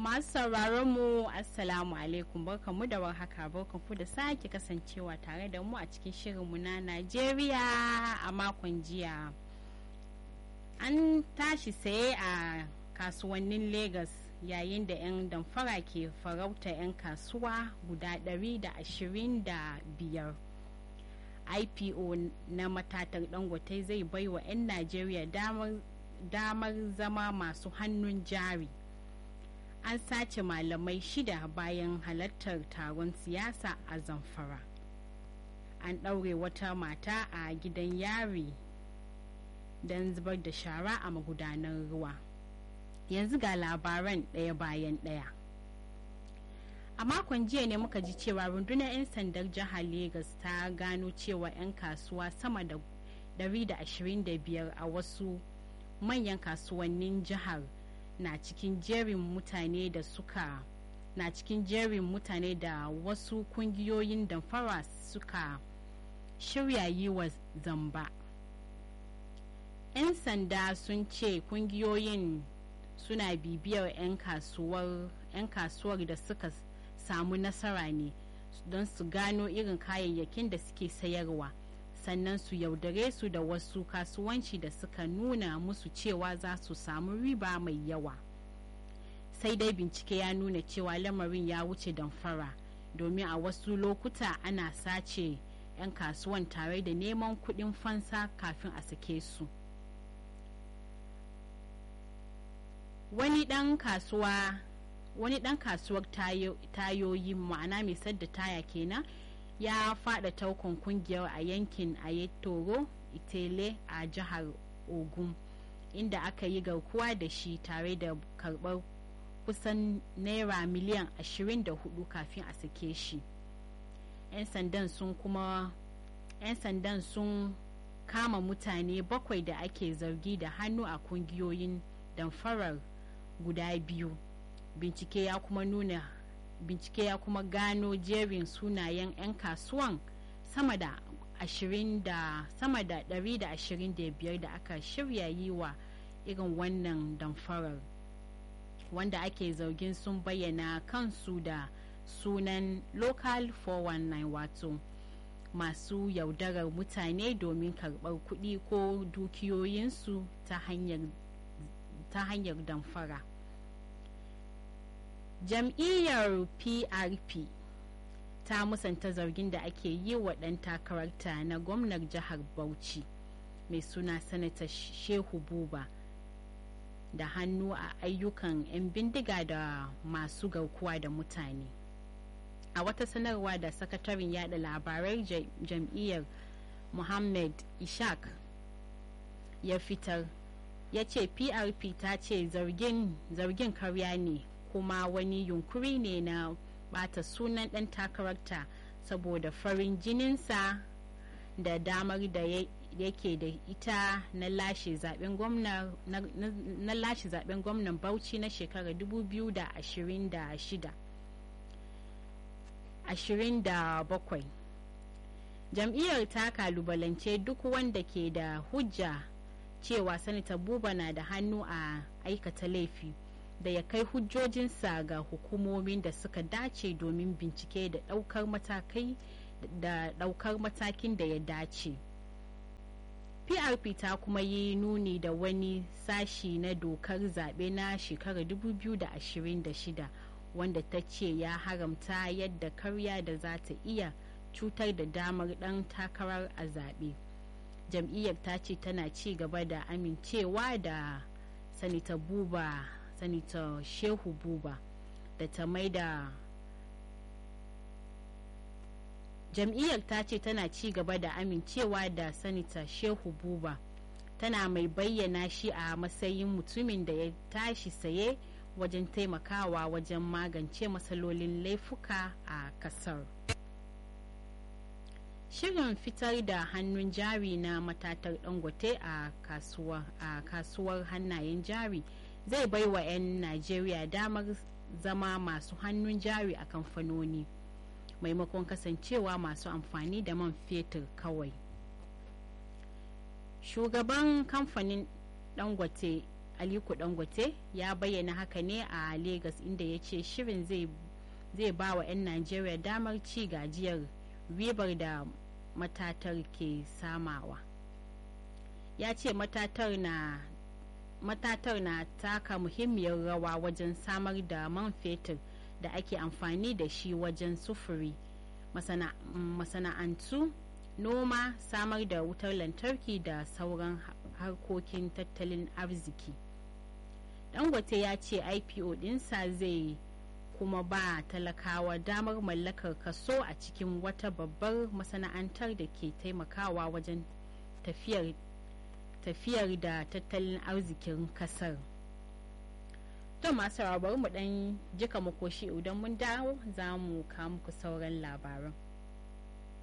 masu sauraron mu assalamu alaikum barkanmu da warhaka barkanku da sake kasancewa tare da mu a cikin shirinmu na najeriya a makon jiya an tashi saye a kasuwannin lagos yayin da 'yan damfara ke farauta 'yan kasuwa guda 125 ipo na matatar dangote zai baiwa 'yan najeriya damar zama masu hannun jari an sace malamai shida bayan halartar taron siyasa a zamfara an ɗaure wata mata a gidan yari don zubar da shara a magudanar ruwa yanzu ga labaran ɗaya bayan ɗaya a makon jiya ne muka ji cewa rundunar 'yan sandar jihar Legas ta gano cewa 'yan kasuwa sama da 125 a wasu manyan kasuwannin jihar na cikin jerin mutane da suka na cikin jerin mutane da wasu kungiyoyin damfara suka shirya yi wa zamba 'yan sanda sun ce kungiyoyin suna bibiyar 'yan kasuwar da suka samu nasara ne don su gano irin kayayyakin da suke sayarwa sannan su yaudare su da wasu kasuwanci da suka nuna musu cewa za su samu riba mai yawa sai dai bincike ya nuna cewa lamarin ya wuce damfara domin a wasu lokuta ana sace 'yan kasuwan tare da neman kuɗin fansa kafin a sake su wani ɗan kasuwa wani ɗan kasuwar tayoyi ma'ana mai sadda taya kenan ya fada taukon kungiyar a yankin ayetoro itele a jihar ogun inda aka yi garkuwa da shi tare da karbar kusan naira miliyan 24 kafin a sake shi 'yan sandan sun kuma 'yan sandan sun kama mutane bakwai da ake zargi da hannu a kungiyoyin damfarar guda biyu bincike ya kuma nuna bincike ya kuma gano jerin sunayen 'yan kasuwan sama da 20 da sama da 125 da aka shirya yi wa irin wannan damfarar wanda ake zargin sun bayyana kansu da sunan local 419 wato masu yaudarar mutane domin karɓar kuɗi ko dukiyoyinsu ta hanyar damfara. jam'iyyar prp ta musanta zargin da ake yi wa ɗan takararta na gwamnar jihar bauchi mai suna sanata shehu buba da hannu a ayyukan 'yan bindiga da masu garkuwa da mutane a wata sanarwa da sakataren yada labarai jam'iyyar muhammad ishaq ya fitar ya ce prp ta ce zargin karya ne kuma wani yunkuri ne na bata sunan ɗan takararta saboda farin jininsa da damar da yake da ita na lashe zaben gwamnan bauchi na shekarar 2026 27 jam'iyyar ta kalubalance duk wanda ke da hujja cewa sanata buba na da hannu a aikata laifi da ya kai hujjojinsa ga hukumomin da suka dace domin bincike da ɗaukar matakai da ɗaukar matakin da ya dace. PRP ta kuma yi nuni da wani sashi na dokar zaɓe na shekarar 2026 wanda ta ce ya haramta yadda karya da za ta iya cutar da damar ɗan takarar a zaɓe. Jam'iyyar ta ce tana ci gaba da amincewa da sanita buba sanita shehu buba da ta maida jam'iyyar ta ce tana ci gaba da amincewa da sanita shehu buba tana mai bayyana shi a matsayin mutumin da ya tashi saye wajen taimakawa wajen magance matsalolin laifuka a kasar shirin fitar da hannun jari na matatar dangote a kasuwar hannayen jari zai bai wa 'yan najeriya damar zama masu hannun jari a kamfanoni maimakon kasancewa masu amfani da man fetur kawai shugaban kamfanin dangote aliko dangote ya bayyana haka ne a lagos inda ya ce shirin zai ba wa 'yan najeriya damar ci gajiyar ribar da matatar ke samawa ya ce matatar na matatar na taka muhimmiyar rawa wajen samar da man fetur da ake amfani da shi wajen sufuri masana'antu noma samar da wutar lantarki da sauran harkokin tattalin arziki dangote ya ce ipo dinsa zai kuma ba talakawa damar mallakar kaso a cikin wata babbar masana'antar da ke taimakawa wajen tafiyar tafiyar da tattalin arzikin kasar to masu bari mu dan jika makoshi idan mun dawo za mu kawo muku sauran labaran